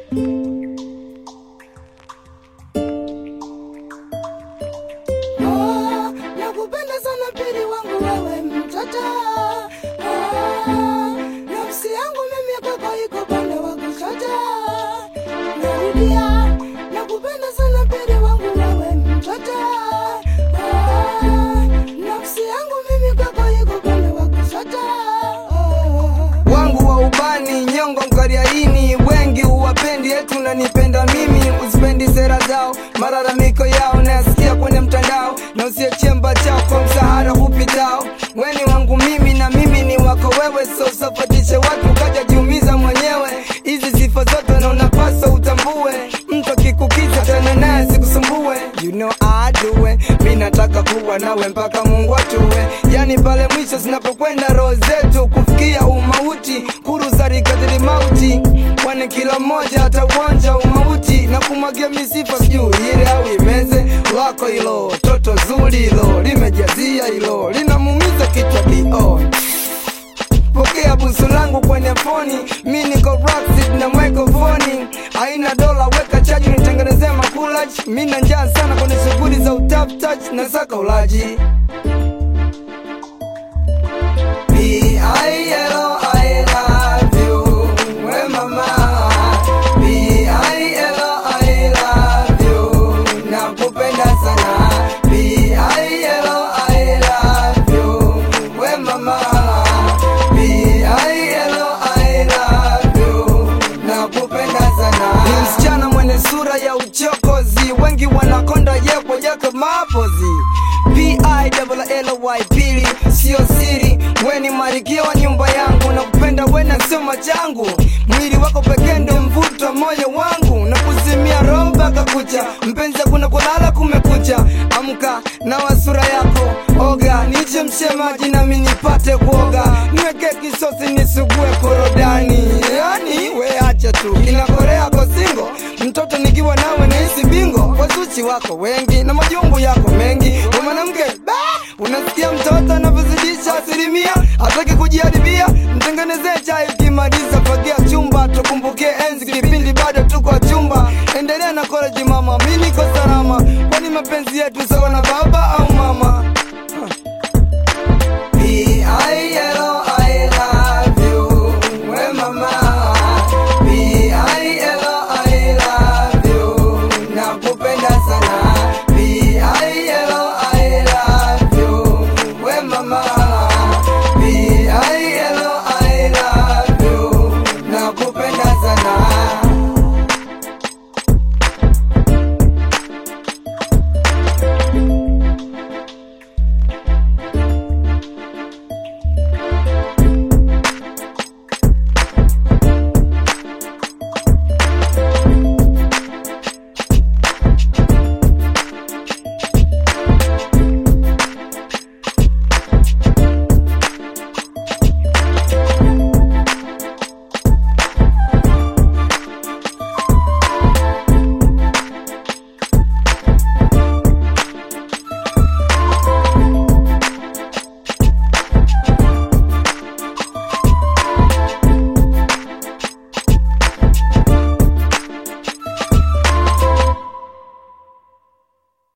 Ah, nakupenda sana pili wangu wewe mtoto Ah, nafsi yangu mimi kwako iko pande wa kushoto narudia nakupenda sana pili wangu wewe mtoto Ah, nafsi yangu mimi kwako iko pande wa kushoto Ah. wangu wa ubani nyongo mkariaini wengi huwapendi etu nanipenda mimi usipendi sera zao malalamiko yao nayasikia kwenye mtandao na usie chemba chao kwa msahara hupitao weni wangu mimi na mimi ni wako wewe so usafatishe watu kaja jiumiza mwenyewe hizi sifa zote na unapaswa utambue mtu akikukiza tena naye sikusumbue you know I do it mi nataka kuwa nawe mpaka mungu atue yani pale mwisho zinapokwenda roho zetu kufikia umauti kuruzari kadiri mauti kwani kila mmoja atauonja umauti na kumwagia misifa sijuu ile au imeze lako hilo toto zuri hilo limejazia hilo linamumiza kichwa dio pokea busu langu kwenye foni mi niko Rockset na microphone aina dola weka chaji nitengenezea makulaj mi na njaa sana kwenye shughuli za utafutaji na saka ulaji B-I-L-O-I love you, we mama. B-I-L-O-I love you, nakupenda sana. B-I-L-O-I love you, we mama. B-I-L-O-I love you, nakupenda sana. Ni msichana mwenye sura ya uchokozi, wengi wanakonda yekwa yake mapozi P-I-L-L-Y pili sio siri, we ni marikia wa nyumba yangu, na kupenda we na sio machangu. Mwili wako pekee ndio mvuto wa moyo wangu, na kuzimia roho mpaka kucha. Mpenzi kuna kulala kumekucha, amka na wasura yako oga, nichemshe maji nami nipate kuoga, niweke kisosi nisugue korodani. Yani we acha tu inakorea kosingo, mtoto nikiwa nawe nahisi bingo, wazuchi wako wengi na majungu yako mengi, we mwanamke ba Unasikia mtoto anavyozidisha asilimia, hataki kujiharibia. Mtengenezee chai ukimaliza, fagia chumba, tukumbukie enzi kipindi bado tuko chumba. Endelea na college mama, mi niko salama, kwani mapenzi yetu sawa na baba au mama.